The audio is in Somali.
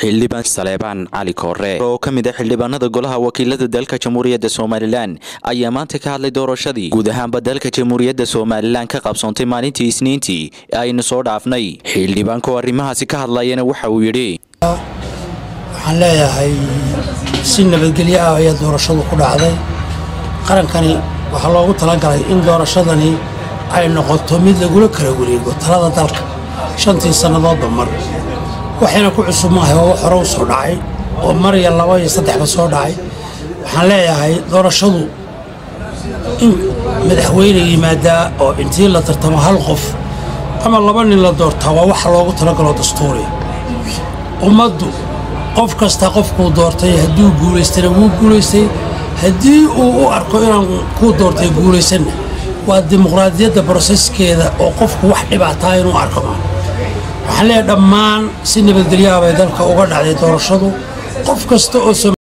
xildhibaan saleebaan cali koore oo ka mid ah xildhibaanada golaha wakiilada dalka jamhuuriyadda somalilan ayaa maanta ka hadlay doorashadii guud ahaanba dalka jamhuuriyadda somalilan ka qabsoontay maalintii isniintii ee aynu soo dhaafnay xildhibaankaoo arrimahaasi ka hadlayana waxa uu yidhi waxaan leeyahay si nabadgelyo ah ayaa doorashadu ku dhacday qarankani waxaa loogu talagalay in doorashadani ay noqoto mid lagula kala wareego talada dalka shantii sannadoodba mar waxayna ku cusub maahay oo hore u soo dhacay oo mar iyo laba iyo saddexba soo dhacay waxaan leeyahay doorashadu in madaxweyne yimaadaa oo intii la tartamo hal qof ama laba nin la doortaa waa waxa loogu talagalo dastuuriya ummaddu qof kasta qofkuu doortay hadduu guulaystana wuu guulaystay haddii uu u arko inaan kuu doortay guulaysanna waa dimuqraadiyadda broseskeeda oo qofku wax dhibaataa inuu arko ma waxaan leeyahay dhammaan si nabadgelyaha bay dalka uga dhacday doorashadu qof kasta oo